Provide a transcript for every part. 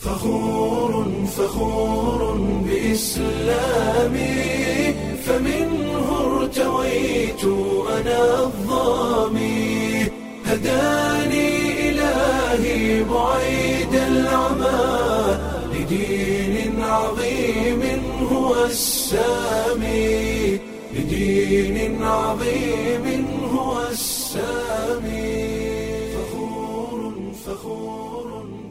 فخور فخور بإسلامي فمنه ارتويت أنا الظامي هداني إلهي بعيد العمى لدين عظيم هو السامي لدين عظيم هو السامي فخور فخور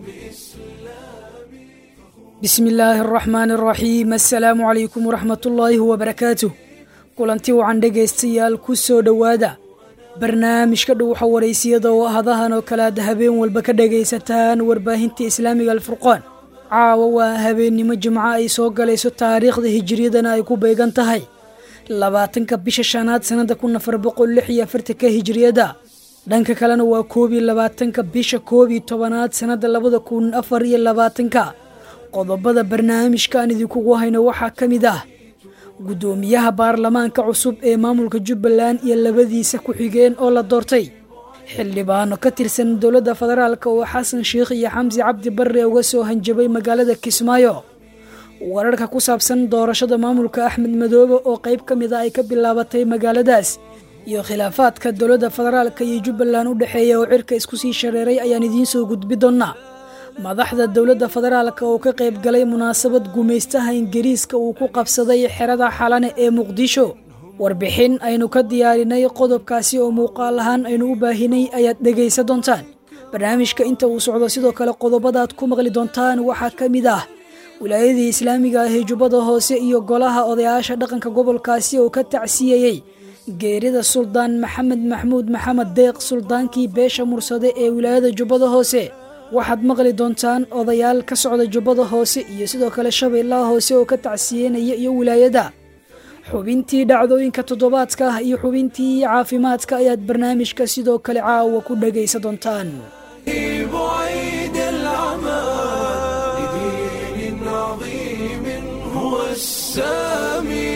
بإسلامي bismi illaahi araxmaani araxiim assalaamu calaykum waraxmatullaahi wabarakaatuh kulanti wacan dhegaystayaal ku soo dhowaada barnaamijka dhuwaxa waraysiyada oo hadahan oo kale aad habeen walba ka dhagaysataan warbaahinta islaamiga alfurqaan caawa waa habeennimo jimco ay soo galayso taariikhda hijiriyadana ay ku beegan tahay labaatanka bisha shanaad sannada kun afar boqol lix iyo afartanka hijiriyada dhanka kalena waa koob iyo labaatanka bisha koob iyo tobanaad sannada labada kun afar iyo labaatanka qodobada barnaamijka aan idinkugu hayno waxaa ka mid ah guddoomiyaha baarlamaanka cusub ee maamulka jubbaland iyo labadiisa ku-xigeen oo la doortay xildhibaano ka tirsan dowladda federaalk oo xasan sheikh iyo xamsi cabdi barre uga soo hanjabay magaalada kismaayo wararka ku saabsan doorashada maamulka axmed madoobe oo qayb ka mid a ay ka bilaabatay magaaladaas iyo khilaafaadka dowladda federaalk iyo jubbaland u dhexeeya oo cirka isku sii shareeray ayaan idiin soo gudbi doonnaa madaxda dowladda federaalk oo ka qayb galay munaasabad gumaystaha ingiriiska uu ku qabsaday xerada xalane ee muqdisho warbixin aynu ka diyaarinay qodobkaasi oo muuqaal ahaan aynu u baahinay ayaad dhegaysa doontaan barnaamijka inta uu socdo sidoo kale qodobadaad ku maqli doontaan waxaa ka mid ah wilaayadii islaamiga ah ee jubbada hoose iyo golaha odayaasha dhaqanka gobolkaasi oo ka tacsiyayey geerida suldaan maxamed maxmuud maxamed deeq suldaankii beesha mursade ee wilaayada jubbada hoose waxaad maqli doontaan odayaal ka socda jubbada hoose iyo sidoo kale shabeellaha hoose oo ka tacsiyeynaya iyo wilaayada xubintii dhacdooyinka toddobaadka ah iyo xubintii caafimaadka ayaad barnaamijka sidoo kale caawa ku dhagaysa doontaan بعيد العمى لدين عظيم هو السامي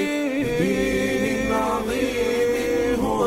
لدين عظيم هو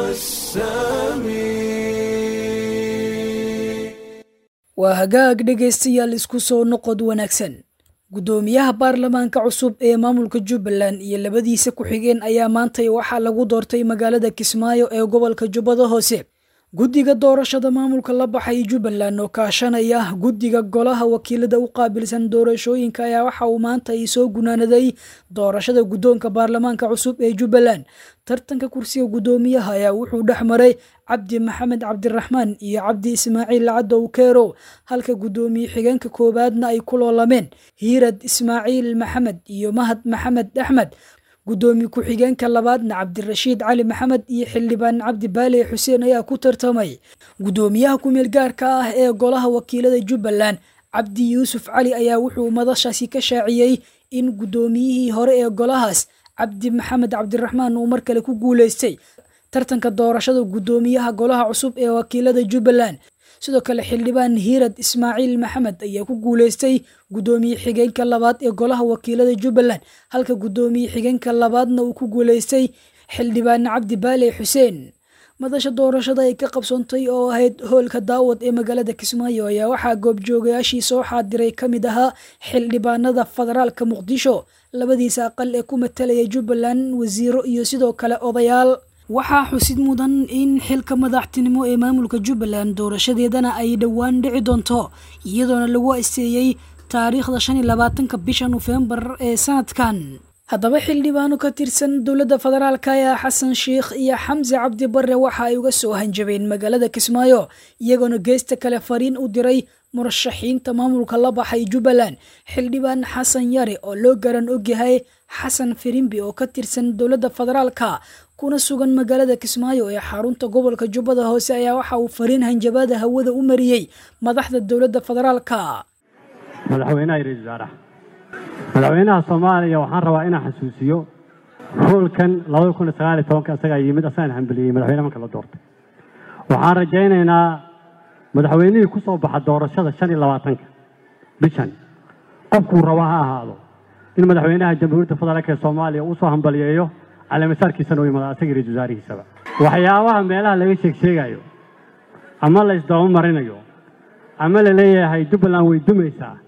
السامي waa hagaag dhegaystayaal isku soo noqod wanaagsan guddoomiyaha baarlamaanka cusub ee maamulka jubbaland iyo labadiisa ku-xigeen ayaa maantay waxaa lagu doortay magaalada kismaayo ee gobolka jubbada hoose guddiga doorashada maamulka la baxay jubbaland oo kaashanaya guddiga golaha wakiilada u qaabilsan doorashooyinka ayaa waxa uu maanta ay soo gunaanaday doorashada guddoonka baarlamaanka cusub ee jubbaland tartanka kursiga guddoomiyaha ayaa wuxuu dhex maray cabdi maxamed cabdiraxmaan iyo cabdi ismaaciil cadow keerow halka guddoomiye xigeenka koowaadna ay ku loolameen hiirad ismaaciil maxamed iyo mahad maxamed axmed guddoomiye ku-xigeenka labaadna cabdirashiid cali maxamed iyo xildhibaan cabdi baale xuseen ayaa ku tartamay guddoomiyaha ku-meel gaarka ah ee golaha wakiilada jubbaland cabdi yuusuf cali ayaa wuxuu madashaasi ka shaaciyey in guddoomiyihii hore ee golahaas cabdi maxamed cabdiraxmaan uu mar kale ku guuleystay tartanka doorashada guddoomiyaha golaha cusub ee wakiilada jubbaland sidoo kale xildhibaan hiirad ismaaciil maxamed ayaa ku guuleystay guddoomiye xigeenka labaad ee golaha wakiilada jubbaland halka guddoomiye xigeenka labaadna uu ku guuleystay xildhibaan cabdi baale xuseen madasha doorashada ay ka qabsoontay oo ahayd hoolka daawad ee magaalada kismaayo ayaa waxaa goobjoogayaashii soo xaadiray ka mid ahaa xildhibaanada federaalka muqdisho labadiisa aqal ee ku matalaya jubbaland wasiiro iyo sidoo kale odayaal waxaa xusid mudan in xilka madaxtinimo ee maamulka jubbaland doorashadeedana ay dhowaan dhici doonto iyadoona lagu asteeyey taariikhda shan iyo labaatanka bisha nofembar ee sanadkan haddaba xildhibaano ka tirsan dowladda federaalk ayaa xasan sheikh iyo xamsi cabdi barre waxa ay uga soo hanjabeen magaalada kismaayo iyagoona geesta kale fariin u diray murashaxiinta maamulka la baxay jubbaland xildhibaan xasan yare oo loo garan ogyahay xasan firimbi oo ka tirsan dowladda federaalka kuna sugan magaalada kismaayo ee xarunta gobolka jubbada hoose ayaa waxa uu fariin hanjabaada hawada u mariyey madaxda dowladda federaalka madaxweynaha iyo ra-iisul wasaaraha madaxweynaha soomaaliya waxaan rabaa inaan xasuusiyo hoolkan labada kun iyo sagaal iyo tobanka isagaa yimid asagaan hambaliyey madaxweyne marka la doortay waxaan rajaynaynaa madaxweynihii ku soo baxa doorashada shan iyo labaatanka bishan qofkuu raba ha ahaado in madaxweynaha jamhuuriyadda federaalk ee soomaaliya uu soo hambaliyeeyo caleemasaarkiisana u yimaado asagii ra-isul wasaarihiisaba waxyaabaha meelaha laga sheeg sheegayo ama la isdaba marinayo ama la leeyahay jubbaland way dumaysaa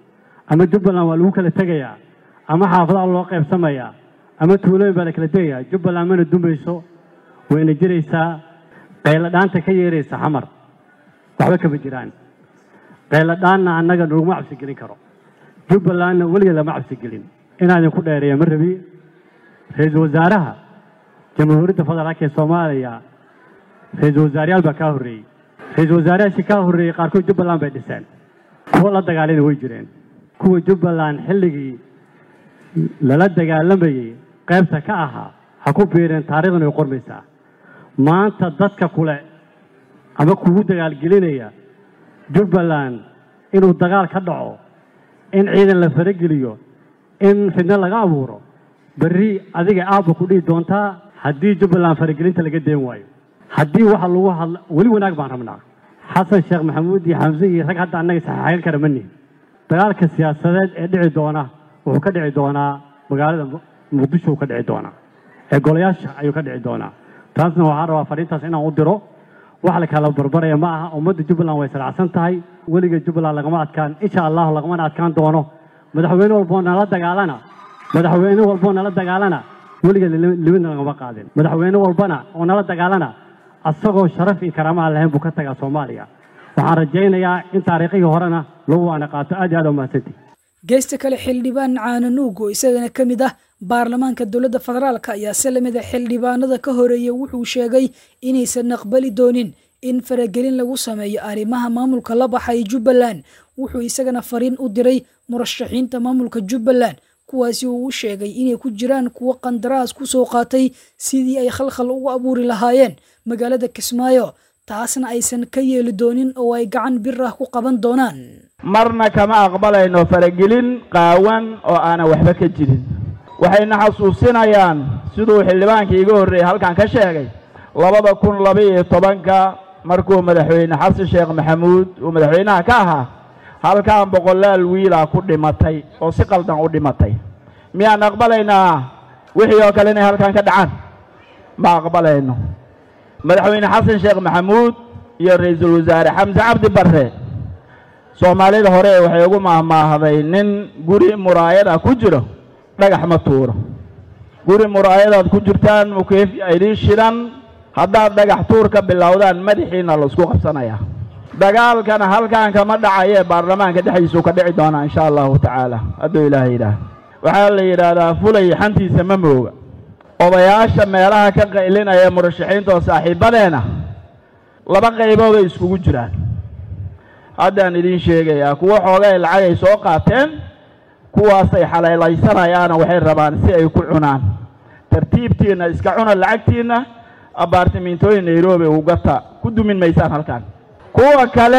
ama jubbaland waa lagu kala tegayaa ama xaafadaha loo qaybsamayaa ama tuulooyin baa la kala tegayaa jubbaland mana dumayso wayna jiraysaa qayladhaanta ka yeeraysa xamar waxba kama jiraan qayladhaanna annaga naguma cabsi gelin karo jubbalandna weligeed lama cabsi gelin inaan idinku dheereeya ma rabi ra-iisul wasaaraha jamhuuriyadda federaalka ee soomaaliya ra-iisul wasaarayaal baa kaa horreeyey ra-iisul wasaarayaashii kaa horreeyey qaarkood jubbaland bay dhiseen kuwa la dagaalina way jireen kuwa jubbaland xilligii lala dagaalamayey qaybta ka ahaa ha ku biireen taariikhdan way qormaysaa maanta dadka kule ama kugu dagaalgelinaya jubbaland inuu dagaal ka dhaco in ciidan la farageliyo in fidno laga abuuro berri adiga aabba ku dhihi doontaa haddii jubbaland faragelinta laga deen waayo haddii waxa lagu hadla weli wanaag baan rabnaa xasan sheekh maxamuud iyo xamse iyo rag hadda annaga saxaaxin kara ma nihin dagaalka siyaasadeed ee dhici doona wuxuu ka dhici doonaa magaalada muqdisho uu ka dhici doonaa ee golayaasha ayuu ka dhici doonaa taasna waxaan rabaa fariintaas inaan u diro wax la kala barbaraya ma aha ummadda jubbaland way salacsan tahay weliga jubbaland lagama adkaan insha allahu lagamana adkaan doono madaxweyne walboo nala dagaalana madaxweyne walboo nala dagaalana weligeed libina lagama qaadin madaxweyne walbana oo nala dagaalana asagoo sharaf iyo karaamaha lahayn buu ka tagaa soomaaliya waxaan rajaynayaa in taariikhihii horena lagu waana qaato aad iyo aad umahadsantii geesta kale xildhibaan caananuug oo isagana ka mid ah baarlamaanka dowladda federaalk ayaa se lamid a xildhibaanada ka horeeya wuxuu sheegay inaysan aqbali doonin in faragelin lagu sameeyo arrimaha maamulka la baxay jubbaland wuxuu isagana fariin u diray murashaxiinta maamulka jubbaland kuwaasi uu u sheegay inay ku jiraan kuwo qandaraas ku soo qaatay sidii ay khalkhal ugu abuuri lahaayeen magaalada kismaayo taasna aysan ka yeeli doonin oo ay gacan bir ah ku qaban doonaan marna kama aqbalayno faragelin qaawan oo aanan waxba ka jirin waxayna xasuusinayaan siduu xildhibaankii iga horreeyey halkan ka sheegay labada kun laba-iyo tobanka markuu madaxweyne xasan sheekh maxamuud uu madaxweynaha ka ahaa halkan boqolaal wiilaa ku dhimatay oo si qaldan u dhimatay miyaan aqbalaynaa wixii oo kale inay halkan ka dhacaan ma aqbalayno madaxweyne xasan sheekh maxamuud iyo ra-iisul wasaare xamse cabdi barre soomaalida hore waxay ugu maahmaahday nin guri muraayada ku jiro dhagax ma tuuro guri muraayadaad ku jirtaan mukeefya idiin shidan haddaad dhagax tuur ka bilowdaan madaxiina laisku qabsanayaa dagaalkana halkan kama dhacayee baarlamaanka dhexdiisuu ka dhici doonaa insha allahu tacaala hadduu ilaahay yidhaah waxaa la yidhaahdaa fulay xantiisa ma mooga odayaasha meelaha ka qaylinaya murashaxiinta oo saaxiibadeena laba qaybooday iskugu jiraan haddaan idiin sheegayaa kuwo xoogay lacagay soo qaateen kuwaasay xaleelaysanayaana waxay rabaan si ay ku cunaan tartiibtiinna iska cuna lacagtiinna abaartimintooyin nairobi ugata ku dumin maysaan halkan kuwa kale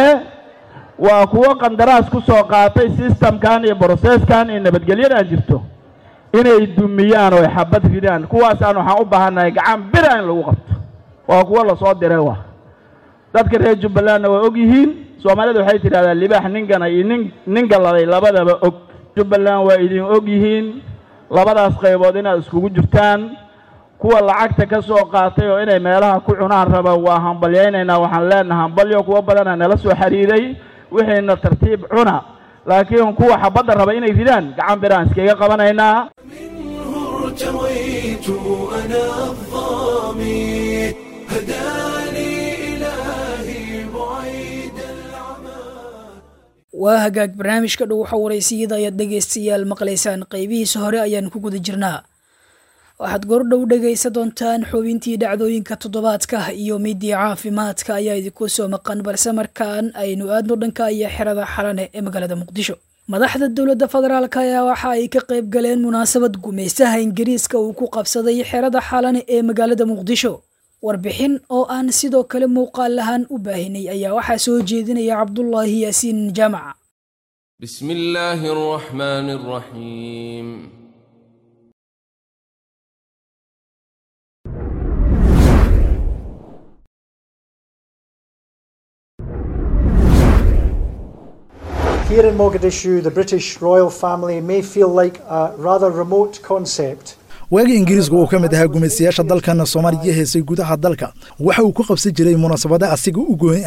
waa kuwo qandaraas ku soo qaatay sistamkan iyo broseskan iyo nabadgelyadan jirto inay dumiyaan oo ay xabad ridaan kuwaasaan waxaan u baahannahay gacan bira in lagu qabto waa kuwo lasoo diray wa dadka reer jubbalandna waa og yihiin soomaalida waxay tidhahdaa libaax ninkana iyo nin nin galladay labadaba og jubbaland waa idin og yihiin labadaas qaybood inaad iskugu jirtaan kuwa lacagta ka soo qaatay oo inay meelaha ku cunaan raba waa hambalyaynaynaa waxaan leenaha hambalyo kuwo badana nala soo xiriiray wixiina tartiib cuna laakiin kuwa xabadda raba inay ridaan gacan biraan iskaga qabanaynaa منه ارتويت أنا الظامي هداني إلهي بعيد العمى waa hagaag barnaamijka dhow waxa waraysiyada ayaad dhegaystayaal maqlaysaan qaybihiisa hore ayaan ku guda jirnaa waxaad gordhow dhegaysa doontaan xubintii dhacdooyinka toddobaadka iyo midii caafimaadka ayaa idinku soo maqan balse markaan aynu aadno dhanka iyo xerada xalane ee magaalada muqdisho madaxda dowladda federaalk ayaa waxa ay ka qayb galeen munaasabad gumaystaha ingiriiska uu ku qabsaday xerada xalane ee magaalada muqdisho warbixin oo aan sidoo kale muuqaal lahaan u baahinay ayaa waxaa soo jeedinaya cabdulaahi yaasiin jaamaca بسم الله الرحمن الرحيم Here in Mogadishu, the British royal family may feel like a rather remote concept. waagii ingiriisku uu ka mid ahaa gumaystayaasha dalkan soomaaliya heesay gudaha dalka waxa uu ku qabsan jiray munaasabada asiga u gooni ah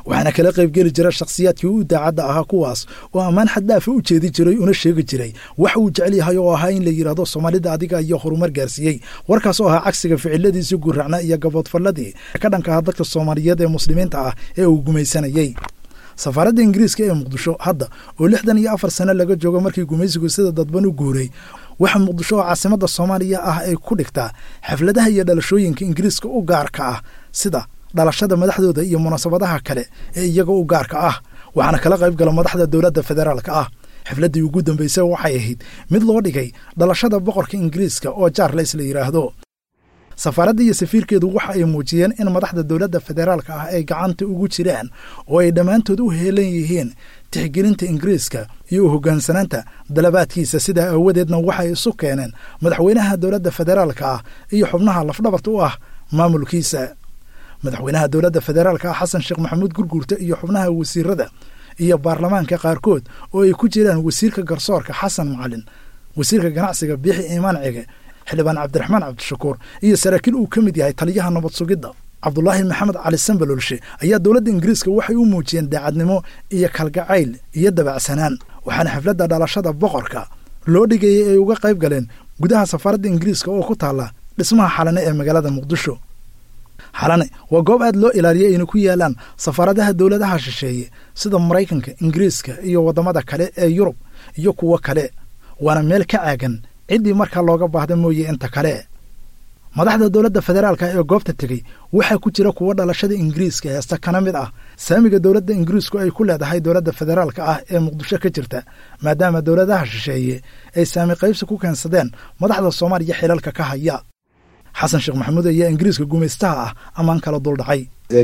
waxaana kala qaybgeli jira shakhsiyaadkii u daacadda ahaa kuwaas oo ammaan xaddaafa u jeedi jiray una sheegi jiray waxa uu jecel yahay oo ahaa in la yidhaahdo soomaalida adiga iyo horumar gaarsiiyey warkaas oo ahaa cagsiga ficiladiisii gurracna iyo gaboodfalladii ka dhanka ah dadka soomaaliyeed ee muslimiinta ah ee uu gumaysanayey safaaradda ingiriiska ee muqdisho hadda oo lixdan iyo afar sano laga joogo markii gumaysigu sida dadban u guuray waxa muqdisho oo caasimadda soomaaliya ah ay ku dhigtaa xafladaha iyo dhalashooyinka ingiriiska u gaarka ah sida dhalashada madaxdooda iyo munaasabadaha kale ee iyaga u gaarka ah waxaana kala qayb gala madaxda dowladda federaalka ah xafladdii ugu dambaysay waxay ahayd mid loo dhigay dhalashada boqorka ingiriiska oo jaarles la yidhaahdo safaaradda iyo safiirkeedu waxa ay muujiyeen in madaxda dowladda federaalka ah ay gacanta ugu jiraan oo ay dhammaantood u heelan yihiin tixgelinta ingiriiska iyo u hoggaansanaanta dalabaadkiisa sidaa aawadeedna waxay isu keeneen madaxweynaha dowladda federaalka ah iyo xubnaha lafdhabarta u ah maamulkiisa madaxweynaha dowladda federaalka ah xasan sheekh maxamuud gurguurta iyo xubnaha wasiirada iyo baarlamaanka qaarkood oo ay ku jiraan wasiirka garsoorka xasan macalin wasiirka ganacsiga biixi iimaan cige xildhibaan cabdiraxmaan cabdishakuur iyo saraakiil uu ka mid yahay taliyaha nabad sugidda cabdulaahi maxamed cali sambalolshe ayaa dowladda ingiriiska waxay u muujiyeen daacadnimo iyo kalgacayl iyo dabacsanaan waxaana xafladda dhalashada boqorka loo dhigayay ay uga qayb galeen gudaha safaaradda ingiriiska oo ku taalla dhismaha xalane ee magaalada muqdisho xalane waa goob aad loo ilaaliyay ayna ku yaalaan safaaradaha dowladaha shisheeye sida maraykanka ingiriiska iyo waddamada kale ee yurub iyo kuwo kale waana meel ka caagan ciddii markaa looga baahda mooye inta kale madaxda dowladda federaalka ee goobta tegey waxaa ku jira kuwo dhalashada ingiriiska heesta kana mid ah saamiga dowladda ingiriisku ay ku leedahay dowladda federaalka ah ee muqdisho ka jirta maadaama dowladaha shisheeye ay saami qaybsi ku keensadeen madaxda soomaaliya xilalka ka haya xasan sheekh maxamuud ayaa ingiriiska gumaystaha ah ammaan kala duldhacay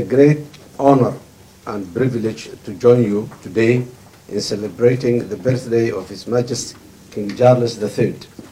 in celebrating the birthday of His Majesty King Charles III.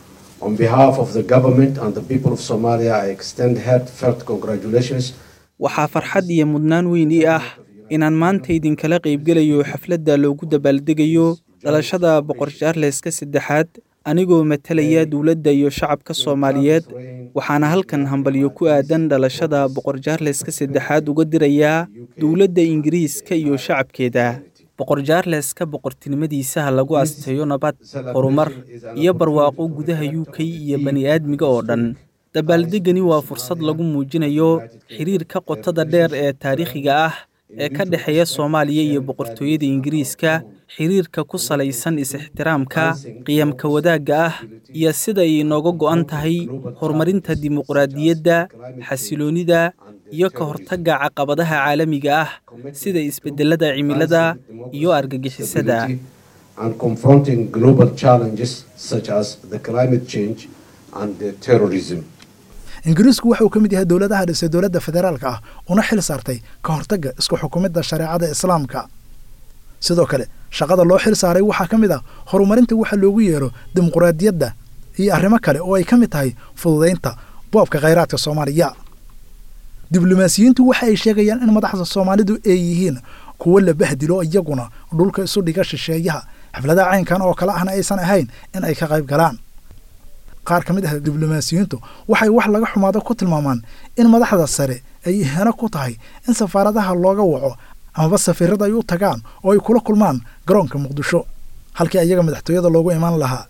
On behalf of the government and the people of Somalia, I extend heartfelt congratulations. waxaa farxad iyo mudnaan weyn ii ah inaan maanta idinkala qaybgelayo xafladda loogu dabaaldegayo dhalashada boqor jaarleska saddexaad anigoo matalaya dowladda iyo shacabka soomaaliyeed waxaana halkan hambalyo ku aadan dhalashada boqor jaarleska saddexaad uga dirayaa dowladda ingiriiska iyo shacabkeeda boqor jaarleska boqortinimadiisa ha lagu asteeyo nabad horumar iyo barwaaqo gudaha u k iyo bani aadmiga oo dhan dabaaldegani waa fursad lagu muujinayo xiriirka qotada dheer ee taariikhiga ah ee ka dhexeeya soomaaliya iyo boqortooyada ingiriiska xiriirka ku salaysan is-ixtiraamka qiyamka wadaagga ah iyo sida ay inooga go'an tahay horumarinta dimuqraadiyadda xasiloonnida iyo ka hortagga caqabadaha caalamiga ah sida isbeddelada cimilada iyo argagixisada and confronting global challenges such as the climate change and the terrorism. ingiriisku waxa uu ka mid yahay dowladaha dhisay dowladda federaalka ah una xil saartay ka hortagga isku xukumidda shareecada islaamka sidoo kale shaqada loo xil saaray waxaa ka mid ah horumarinta waxa loogu yeero dimuqraadiyadda iyo arrimo kale oo ay ka mid tahay fududaynta boobka khayraadka soomaaliya diblomaasiyiintu waxa ay sheegayaan in madaxda soomaalidu ay yihiin kuwo la bahdilo iyaguna dhulka isu dhiga shisheeyaha xafladaha caynkan oo kale ahna aysan ahayn in ay ka qayb galaan qaar ka mid ah diblomaasiyiintu waxay wax laga xumaado ku tilmaamaan in madaxda sare ay ihano ku tahay in safaaradaha looga waco amaba safiirada ay u tagaan oo ay kula kulmaan garoonka muqdisho halkii ayaga madaxtooyada loogu imaan lahaa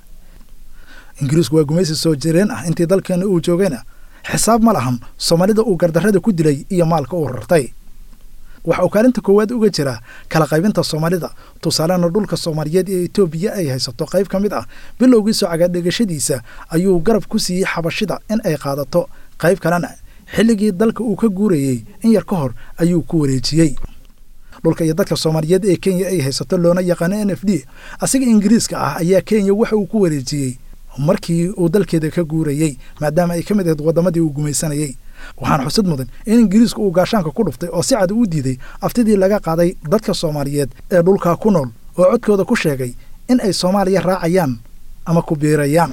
ingiriisku waa gumaysi soo jireen ah intii dalkeenna uu joogayna xisaab ma lahan soomaalida uu gardarrada ku dilay iyo maalka uu rartay waxa uu kaalinta koowaad uga jiraa kala qaybinta soomaalida tusaalena dhulka soomaaliyeed ee etoobiya ay haysato qayb ka mid ah bilowgii soo cagaadhegashadiisa ayuu garab ku siiyey xabashida in ay qaadato qayb kalena xilligii dalka uu ka guurayey in yar ka hor ayuu ku wareejiyey dhulka iyo dadka soomaaliyeed ee kenya ay haysato loona yaqaano n f d asiga ingiriiska ah ayaa kenya waxa uu ku wareejiyey markii uu dalkeeda ka guurayey maadaama ay ka mid ahayd waddamadii uu gumaysanayey waxaana xusad mudan in ingiriisku uu gaashaanka ku dhuftay oo si cad u diiday aftidii laga qaaday dadka soomaaliyeed ee dhulkaa ku nool oo codkooda ku sheegay in ay soomaaliya raacayaan ama ku biirayaan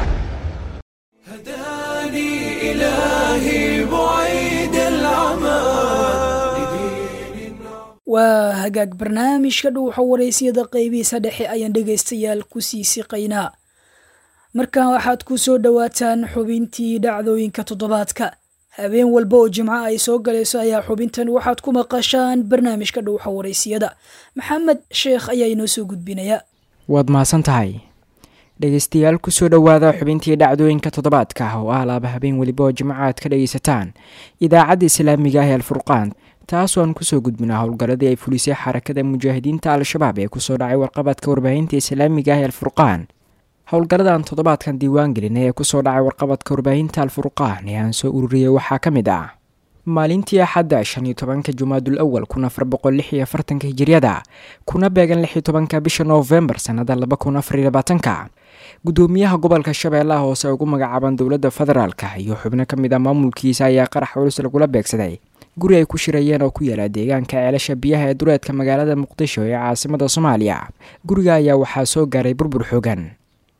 waa hagaag barnaamijka dhuuxa waraysiyada qaybihiisa dhexe ayaan dhegaystayaal ku sii siqaynaa markan waxaad ku soo dhowaataan xubintii dhacdooyinka toddobaadka habeen walba oo jimco ay soo galayso ayaa xubintan waxaad ku maqashaan barnaamijka dhowxa waraysiyada maxamed sheekh ayaa inoo soo gudbinaya waad mahadsan tahay dhegeystayaal kusoo dhowaada xubintii dhacdooyinka toddobaadka ah oo ah laaba habeen weliba oo jimco aad ka dhegaysataan idaacadda islaamiga ah ee alfurqaan taasoo aan kusoo gudbina howlgalladii ay fulisay xarakada mujaahidiinta al-shabaab ee kusoo dhacay warqabadka warbaahinta islaamiga ah ee alfurqaan howlgalladan toddobaadkan diiwaan gelina ee kusoo dhacay warqabadka warbaahinta alfurqaan ee aan soo ururiyey waxaa ka mid ah maalintii axadda shan iyo tobanka jumaadul awal kun afar boqol lix iyo afartanka hijiryada kuna beegan lix iyo tobanka bisha noofembar sannada laba kun afar iyo labaatanka gudoomiyaha gobolka shabeellaha hoose ugu magacaaban dowladda federaalka iyo xubno ka mid ah maamulkiisa ayaa qarax culus lagula beegsaday guri ay ku shirayeen oo ku yaala deegaanka ceelasha biyaha ee duleedka magaalada muqdisho ee caasimada soomaaliya guriga ayaa waxaa soo gaaray burbur xoogan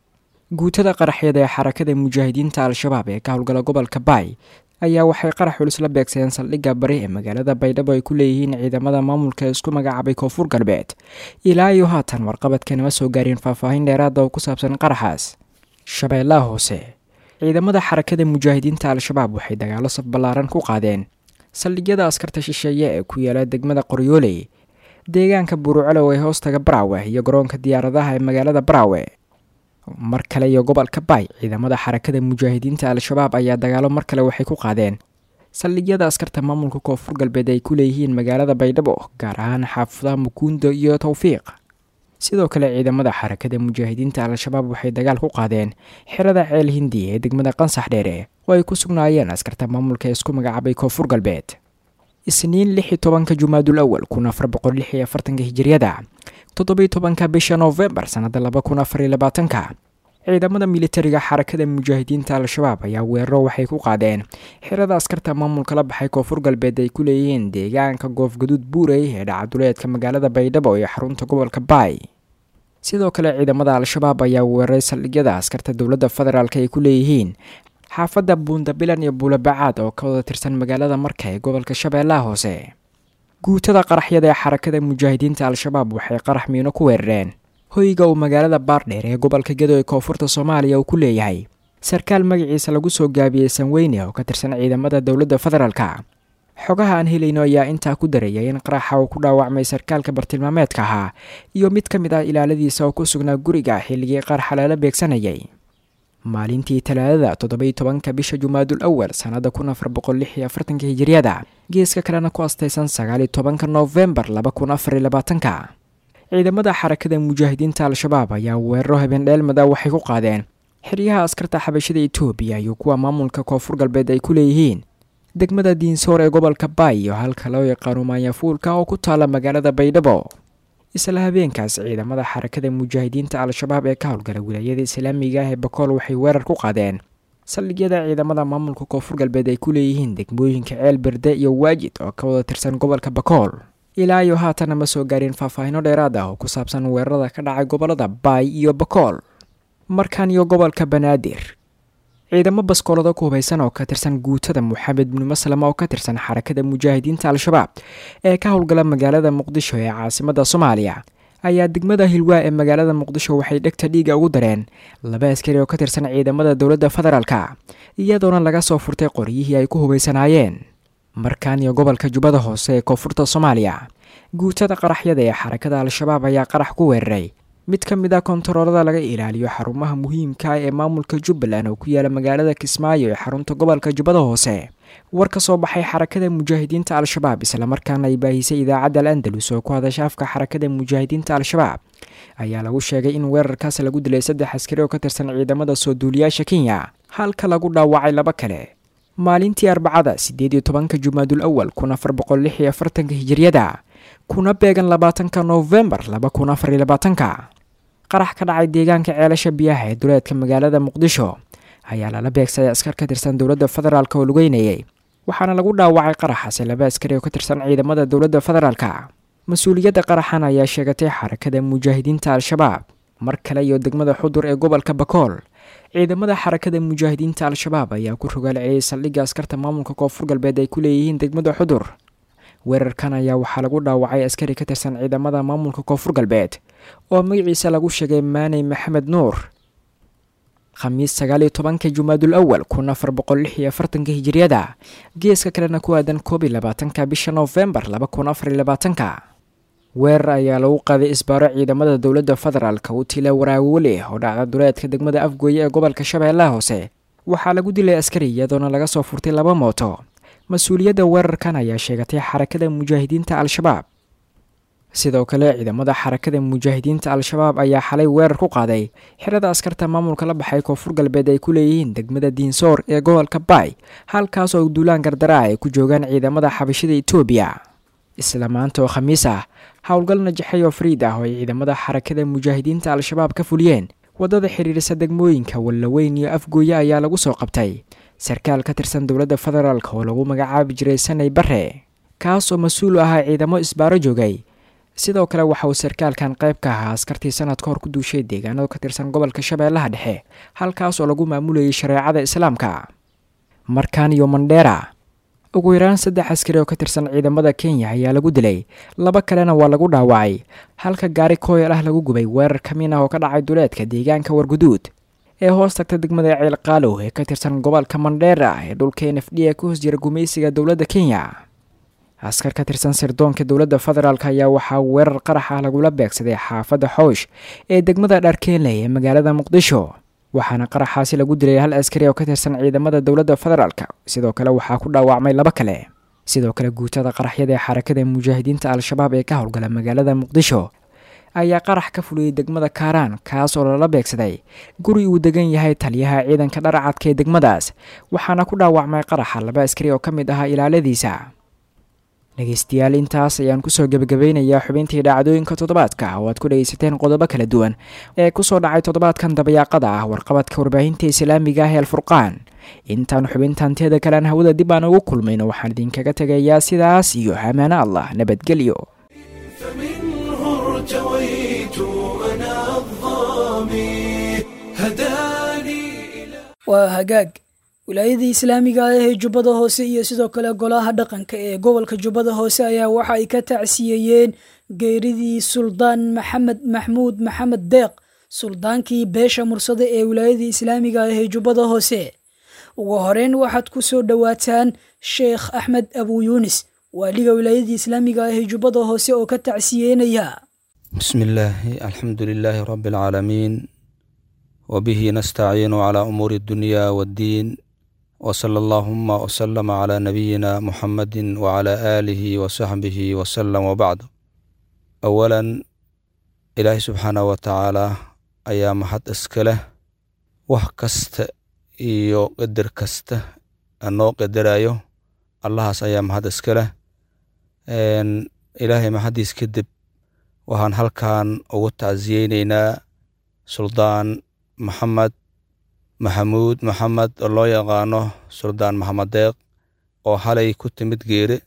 guutada qaraxyada ee xarakada mujaahidiinta al-shabaab ee ka howlgala gobolka baay ayaa waxay qarax culus la beegsadeen saldhigga bari ee magaalada baydhabo ay ku leeyihiin ciidamada maamulka ee isku magacaabay koonfur galbeed ilaa iyo haatan warqabadkanama soo gaareen faahfaahin dheeraada oo ku saabsan qaraxaas shabeellaha hoose ciidamada xarakada mujaahidiinta al-shabaab waxay dagaalo saf ballaaran ku qaadeen saldhigyada askarta shisheeye ee ku yaala degmada qoryooley deegaanka burucalow ee hoostaga baraawe iyo garoonka diyaaradaha ee magaalada baraawe mar kale iyo gobolka baay ciidamada xarakada mujaahidiinta al-shabaab ayaa dagaalo mar kale waxay ku qaadeen saldhigyada askarta maamulka koonfur galbeed ay ku leeyihiin magaalada baydhabo gaar ahaan xaafadaha mukuundo iyo towfiiq sidoo kale ciidamada xarakada mujaahidiinta al-shabaab waxay dagaal ku qaadeen xerada ceel hindi ee degmada qansax dheere oo ay ku sugnaayeen askarta maamulka ee isku magacaabay koonfur galbeed isniin lix iyo tobanka jumaadul awal kun afar boqol lix iyo afartanka hijiryada toddobiyo tobanka bisha noofembar sannada laba kun afar iyo labaatanka ciidamada militariga xarakada mujaahidiinta al-shabaab ayaa weeraro waxay ku qaadeen xerada askarta maamulka la baxay koonfur galbeed ay ku leeyihiin deegaanka goofgaduud buurey ee dhacaduleedka magaalada baydhabo iyo xarunta gobolka baay sidoo kale ciidamada al-shabaab ayaa weeraray saldhigyada askarta dowladda federaalk ay ku leeyihiin xaafadda buundabilan iyo buulabacaad oo ka wada tirsan magaalada marka ee gobolka shabeellaha hoose guutada qaraxyada ee xarakada mujaahidiinta al-shabaab waxay qarax miino ku weerareen hoyga uu magaalada baardheer ee gobolka gedo ee koonfurta soomaaliya uu ku leeyahay sarkaal magaciisa lagu soo gaabiyey sanweyne oo ka tirsan ciidamada dowladda federaalka xogaha aan helayno ayaa intaa ku darayay in qaraxa uu ku dhaawacmay sarkaalka bartilmaameedka ahaa iyo mid ka mid ah ilaaladiisa oo ku sugnaa guriga xilligii qaraxa lala beegsanayay maalintii talaadada toddobiyo tobanka bisha jumaadul awal sannada kun afar boqol lix iyo afartanka hijiryada geeska kalena ku astaysan sagaaliyo tobanka noofembar laba kun afar iyo labaatanka ciidamada xarakada mujaahidiinta al-shabaab ayaa weeraro habeendheelmada waxay ku qaadeen xeryaha askarta xabashada etoobiya iyo kuwa maamulka koonfur galbeed ay ku leeyihiin degmada diinsoor ee gobolka baay iyo halka loo yaqaano maanyafuulka oo ku taala magaalada baydhabo isla habeenkaas ciidamada xarakada mujaahidiinta al-shabaab ee ka howlgala wilaayada islaamiga ah ee bakool waxay weerar ku qaadeen saldhigyada ciidamada maamulka koonfur galbeed ay ku leeyihiin degmooyinka ceel berde iyo waajid oo ka wada tirsan gobolka bakool ilaa iyo haatana ma soo gaareen faahfaahino dheeraad ah oo ku saabsan weerarada ka dhacay gobolada baay iyo bakool markan iyo gobolka banaadir ciidamo baskoolada ku hubaysan oo ka tirsan guutada moxamed binu maslama oo ka tirsan xarakada mujaahidiinta al-shabaab ee ka howlgala magaalada muqdisho ee caasimada soomaaliya ayaa degmada hilwaa ee magaalada muqdisho waxay dhegta dhiiga ugu dareen laba askari oo ka tirsan ciidamada dowladda federaalka iyadoona laga soo furtay qoryihii ay ku hubaysanaayeen markan iyo gobolka jubbada hoose ee koonfurta soomaaliya guutada qaraxyada ee xarakada al-shabaab ayaa qarax ku weeraray mid ka mid ah kontaroolada laga ilaaliyo xarumaha muhiimka ah ee maamulka jubbaland oo ku yaala magaalada kismaayo ee xarunta gobolka jubbada hoose war ka soo baxay xarakada mujaahidiinta al-shabaab islamarkaana ay baahisay idaacadda al andalus oo ku hadasha afka xarakada mujaahidiinta al-shabaab ayaa lagu sheegay in weerarkaas lagu dilay saddex askari oo ka tirsan ciidamada soo duuliyaasha kenya halka lagu dhaawacay laba kale maalintii arbacada siddeed iyo tobanka jumaadul awal kun afar boqol lix iyo afartanka hijiryada kuna beegan labaatanka noofembar laba kun afar iyo labaatanka qarax ka dhacay deegaanka ceelasha biyaha ee duleedka magaalada muqdisho ayaa lala beegsaday askar ka tirsan dowladda federaalk oo lugeynayay waxaana lagu dhaawacay qaraxaasi laba askari oo ka tirsan ciidamada dowladda federaalka mas-uuliyadda qaraxan ayaa sheegatay xarakada mujaahidiinta al-shabaab mar kale iyo degmada xudur ee gobolka bakool ciidamada xarakada mujaahidiinta al-shabaab ayaa ku rogaal celiyay saldhigga askarta maamulka koonfur galbeed ay ku leeyihiin degmada xudur weerarkan ayaa waxaa lagu dhaawacay askari ka tirsan ciidamada maamulka koonfur galbeed oo magaciisa lagu sheegay maaney maxamed nuur khamiis sagaaliyo tobanka jumaadul awal kun afar boqol lix iyo afartanka hijiriyada geeska kalena ku aadan koob iyo labaatanka bisha noofembar laba kun afar iyo labaatanka weerar ayaa lagu qaaday isbaaro ciidamada dowladda federaalka u tila waraawole oo dhacda duleedka degmada afgooye ee gobolka shabeellaha hoose waxaa lagu dilay askari iyadoona laga soo furtay laba mooto mas-uuliyadda weerarkan ayaa sheegatay xarakada mujaahidiinta al-shabaab sidoo kale ciidamada xarakada mujaahidiinta al-shabaab ayaa xalay weerar ku qaaday xirada askarta maamulka la baxay koonfur galbeed ay ku leeyihiin degmada diinsoor ee gobolka baay halkaas oo duulaan gardaraa ay ku joogaan ciidamada xabashida etoobiya isla maanta oo khamiis ah howlgal najaxay oo fariid ah oo ay ciidamada xarakada mujaahidiinta al-shabaab ka fuliyeen waddada xiriirisa degmooyinka wallaweyn iyo afgooye ayaa lagu soo qabtay sarkaal ka tirsan dowladda federaalk oo lagu magacaabi jiray sanay bare kaas oo mas-uul u ahaa ciidamo isbaaro joogay sidoo kale waxa uu sarkaalkan qayb ka ahaa askartii sanad ka hor ku duushay deegaanada ka tirsan gobolka shabeellaha dhexe halkaas oo lagu maamulayay shareecada islaamka markan iyo mandheera ugu yaraan saddex askari oo ka tirsan ciidamada kenya ayaa lagu dilay laba kalena waa lagu dhaawacay halka gaari kooyal ah lagu gubay weerar kamiin ah oo ka dhacay duleedka deegaanka warguduud ee hoos tagta degmada ceelqaalow ee ka tirsan gobolka mandheera ee dhulka n f d ee ka hoos jira gumaysiga dowladda kenya askar ka tirsan sirdoonka dowladda federaalk ayaa waxaa weerar qarax ah lagula beegsaday xaafadda xoosh ee degmada dharkeenley ee magaalada muqdisho waxaana qaraxaasi lagu dilay hal askari oo ka tirsan ciidamada dowladda federaalk sidoo kale waxaa ku dhaawacmay laba kale sidoo kale guutada qaraxyada ee xarakada mujaahidiinta al-shabaab ee ka howlgala magaalada muqdisho ayaa qarax ka fuliyey degmada kaaraan kaas oo lala beegsaday guri uu degan yahay taliyaha ciidanka dharcadka ee degmadaas waxaana ku dhaawacmay qaraxa laba askari oo ka mid ahaa ilaaladiisa dhegeystayaal intaas ayaan kusoo gebagabeynayaa xubintii dhacdooyinka toddobaadka oo aad ku dhegeysateen qodobo kala duwan ee kusoo dhacay toddobaadkan dabayaaqada ah warqabadka warbaahinta islaamiga ah ee alfurqaan intaan xubintaanteeda kalean hawada dib aan ugu kulmayno waxaan idinkaga tegayaa sidaas iyo amaano allah nabadgelyo فمنه ارتويت أنا الظامي هداني waa hagaag wilaayadii islaamiga ah ee jubbada hoose iyo sidoo kale golaha dhaqanka ee gobolka jubbada hoose ayaa waxa ay ka tacsiyeeyeen geeridii suldaan maxamed maxmuud maxamed deeq suldaankii beesha mursade ee wilaayadii islaamiga ah ee jubbada hoose ugu horeyn waxaad ku soo dhowaataan sheekh axmed abu yuunis waaliga wilaayadii islaamiga ah ee jubbada hoose oo ka tacsiyeynaya بسم الله الحمد لله رب العالمين وبه نستعين على أمور الدنيا والدين وصلى اللهم وسلم على نبينا محمد وعلى آله وصحبه وسلم وبعد أولا إلهي سبحانه وتعالى أيام حد إسكله وحكست إيو قدر كست أنو قدرايو الله أيام حد إسكله إن إلهي ما حد يسكدب waxaan halkan ugu tacsiyeyneynaa suldaan maxamed maxamuud maxamed oo loo yaqaano suldaan maxamed deeq oo halay ku timid geeri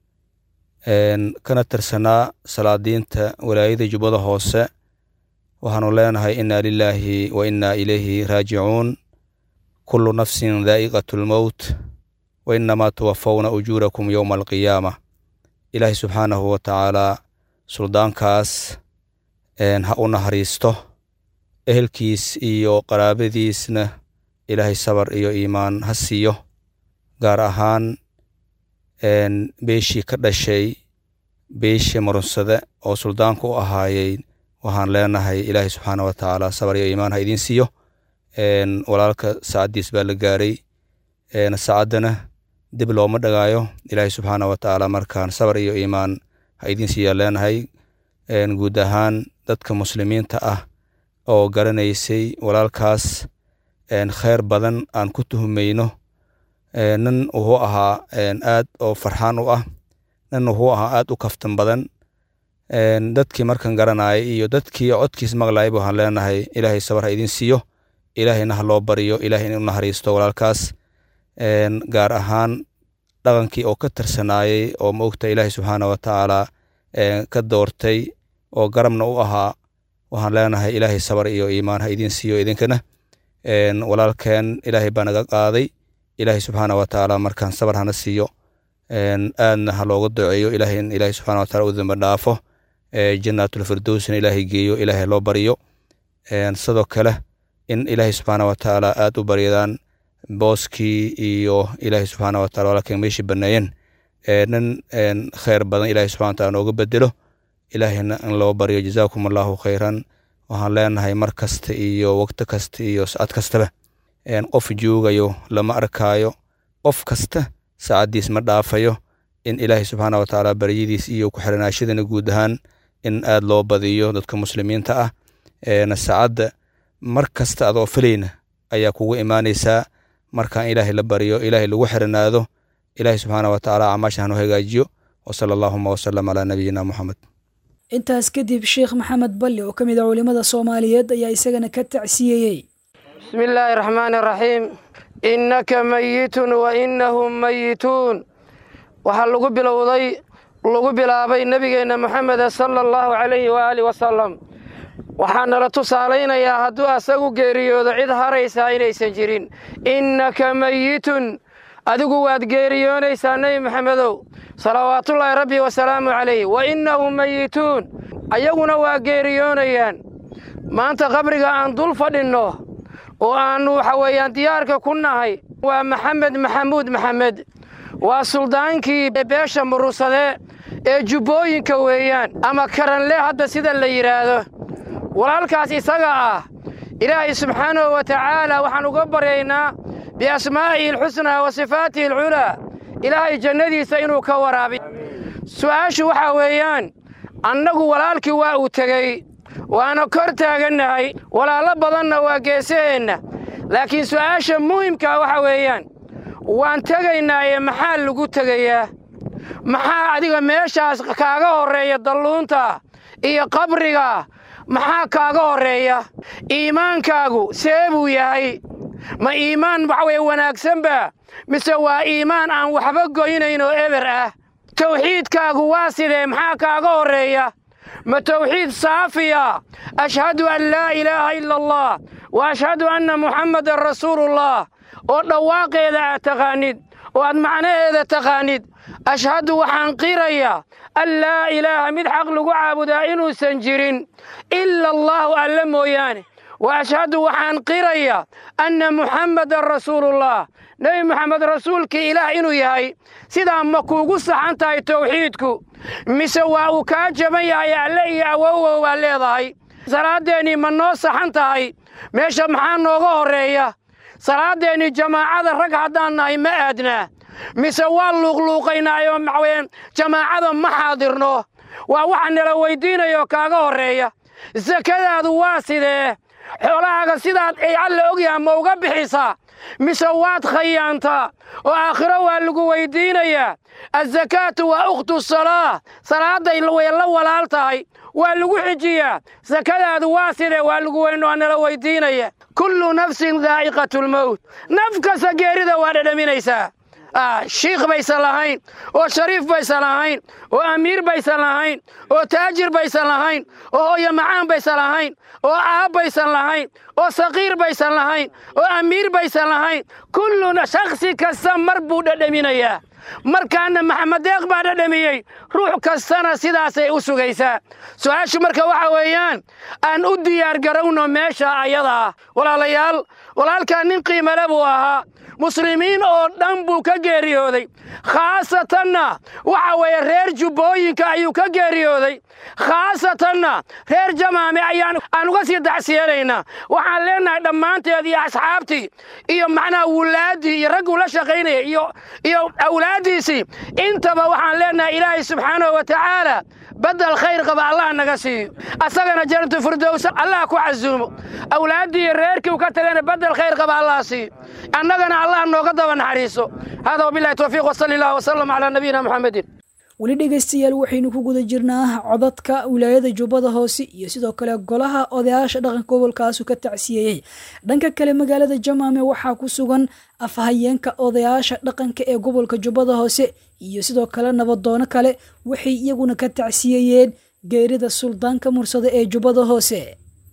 kana tirsanaa salaadiinta walaayada jubbada hoose waxaanu leenahay inna lilaahi wa inna ilayhi raajicuun kullu nafsin daa'iqatu lmowt wa innamaa tuwafawna ujuurakum yowma alqiyaama ilaahi subxaanahu wa tacaalaa suldaankaas ha u naxariisto ehelkiis iyo qaraabadiisna ilaahay sabar iyo iimaan ha siiyo gaar ahaan beeshii ka dhashay beeshii marunsade oo suldaanku u ahaayey waxaan leenahay ilaahay subxaana wa tacaala sabar iyo iimaan ha idiin siiyo walaalka saacaddiis baa la gaaray saacaddana dib looma dhagaayo ilaahay subxaana wa tacaala markaan sabar iyo iimaan ha idiin siiyaa leenahay guud ahaan dadka muslimiinta ah oo garanaysay walaalkaas kheyr badan aan ku tuhumayno nin wuxuu ahaa aad oo farxaan u ah nin wuxuu ahaa aad u kaftan badan dadkii markan garanayay iyo dadkii codkiis maqlayba waxaan leenahay ilaahay sabar ha idiin siiyo ilaahayna ha loo bariyo ilahay in u naxariisto walaalkaas gaar ahaan dhaqankii oo ka tirsanaayey oo maogta ilaahay subxaana wa tacaala ka doortay oo garabna u ahaa waxaan leenahay ilaahay sabar iyo iimaan ha idiin siiyo idinkana walaalkeen ilaahay baa naga qaaday ilaahay subxaana wa tacaala markaan sabar hana siiyo aadna ha looga duceeyo ilaahay in ilaahay subxana wa taala u dambe dhaafo jannaatulfirdowsna ilaahay geeyo ilaahay loo bariyo sidoo kale in ilaahay subxaana wa tacaala aad u baryadaan booskii iyo ilaahay subxaana wa taala walaalkeen meeshii banneeyeen nin kheyr badan ilaahay subxana wa taala nooga bedelo ilaahayna in loo baryo jazaakum allahu khayran waxaan leenahay mar kasta iyo waqti kasta iyo sacad kastaba qof joogayo lama arkaayo qof kasta saacaddiis ma dhaafayo in ilaahay subxaana wa tacaala baryadiis iyo ku-xiranaashadana guud ahaan in aad loo badiyo dadka muslimiinta ah saacadda mar kasta adoo filayna ayaa kugu imaanaysaa markaan ilaahay la baryo ilaahay lagu xiranaado ilaahay subxaana wa tacaala camaasha hanu hagaajiyo wasala allaahuma wasalam calaa nabiyina moxamed intaas kadib sheekh maxamed balli oo ka mid a culimmada soomaaliyeed ayaa isagana ka tacsiyeeyey bismi illaahi raxmaani raxiim innaka mayitun wa innahum mayituun waxaa lagu bilowday lagu bilaabay nebigeenna moxameda sala allahu calayhi waaalih wasalam waxaa nala tusaalaynayaa hadduu asagu geeriyoodo cid haraysaa inaysan jirin innaka mayitun adigu waad geeriyoonaysaa nebi maxamedow salawaatullaahi rabbi wasalaamu calayh wa innahum mayituun ayaguna waa geeriyoonayaan maanta qabriga aan dul fadhinno oo aannu waxa weeyaan diyaarka ku nahay waa maxamed maxamuud maxamed waa suldaankii beesha murusade ee jubbooyinka weeyaan ama karanle hadda sida la yidhaahdo walaalkaas isaga ah ilaahay subxaanahu wa tacaala waxaan uga baryaynaa biasmaa'ihi alxusnaa wa sifaatihi alculaa ilaahay jannadiisa inuu ka waraabiy su'aashu waxaa weeyaan annagu walaalkii waa uu tegey waana kor taagannahay walaallo badanna waa geesaheenna laakiin su'aasha muhimkaa waxa weeyaan waan tegaynaaye maxaa lagu tegayaa maxaa adiga meeshaas kaaga horreeya dalluunta iyo qabriga maxaa kaaga horreeya iimaankaagu see buu yahay ma iimaan waxa weye wanaagsanba mise waa iimaan aan waxba goynayn oo eber ah tawxiidkaagu waa sidee maxaa kaaga horreeya ma tawxiid saafiya ashhadu an laa ilaaha ila allah wa ashhadu anna muxammadan rasuulullah oo dhawaaqeeda aad taqaanid oo aad macnaheeda taqaanid ashhadu waxaan qirayaa an laa ilaaha mid xaq lagu caabudaa inuusan jirin ila allaahu alle mooyaane wa ashhadu waxaan qirayaa anna muxammadan rasuulullah nebi moxamed rasuulkii ilaah inuu yahay sidaa ma kuugu saxan tahay tawxiidku mise waa uu kaa jaban yahay alle iyo awowow baa leedahay salaaddeenii ma noo saxan tahay meesha maxaa nooga horreeya salaaddeenii jamaacada rag haddaan nahay ma aadnaa mise waa luuqluuqaynaayoo maxaweyaan jamaacada ma xaadirno waa waxa nala weyddiinayoo kaaga horreeya sakadaadu waa sidee xoolahaaga sidaad ay alla ogyaha ma uga bixisaa mise waad khayaantaa oo aakhiro waa lagu weyddiinayaa azakaatu waa ukhtu salaa salaadday way la walaal tahay waa lagu xijiyaa sakadaadu waa sidee waa lagu weyn waa nala weyddiinaya kullu nafsin daa'iqatulmowt naf kasta geerida waa dhadhaminaysaa shiikh baysan lahayn oo shariif baysan lahayn oo amiir baysan lahayn oo taajir baysan lahayn oo hooyo macaan baysan lahayn oo aab baysan lahayn oo saqiir baysan lahayn oo amiir baysan lahayn kulluna shakhsi kasta mar buu dhadhaminayaa markaana maxamed deeq baa dhadhamiyey ruux kastana sidaasay u sugaysaa su-aashu marka waxa weeyaan aan u diyaargarowno meesha ayadaa walaalayaal walaalkaa nin qiimale buu ahaa muslimiin oo dhan buu ka geeriyooday khaasatanna waxa weeye reer jubbooyinka ayuu ka geeriyooday khaasatanna reer jamaame ayaan aan uga sii dacsiyanaynaa waxaan leenahay dhammaanteed iyo asxaabtii iyo macnaha wulaaddii iyo ragguu la shaqaynaya iyo iyo awlaaddiisii intaba waxaan leenahay ilaahay subxaanahu wa tacaala badel khayr qaba allah naga siiyo asagana janatu firdows allah ku casuumo awlaaddii iyo reerkii u ka tagana badel khayr qaba allah siiyo annagana allah nooga daba naxariiso hada wabilahi towfiiq wasali allah wasalam calaa nabiyina muxamedin weli dhegaystayaal waxaynu ku guda jirnaa codadka wilaayada jubbada hoose iyo sidoo kale golaha odayaasha dhaqanka gobolkaasu ka tacsiyeeyey dhanka kale magaalada jamaame waxaa ku sugan afhayeenka odayaasha dhaqanka ee gobolka jubbada hoose iyo sidoo kale nabadoono kale waxay iyaguna ka tacsiyeeyeen geerida suldaanka mursado ee jubbada hoose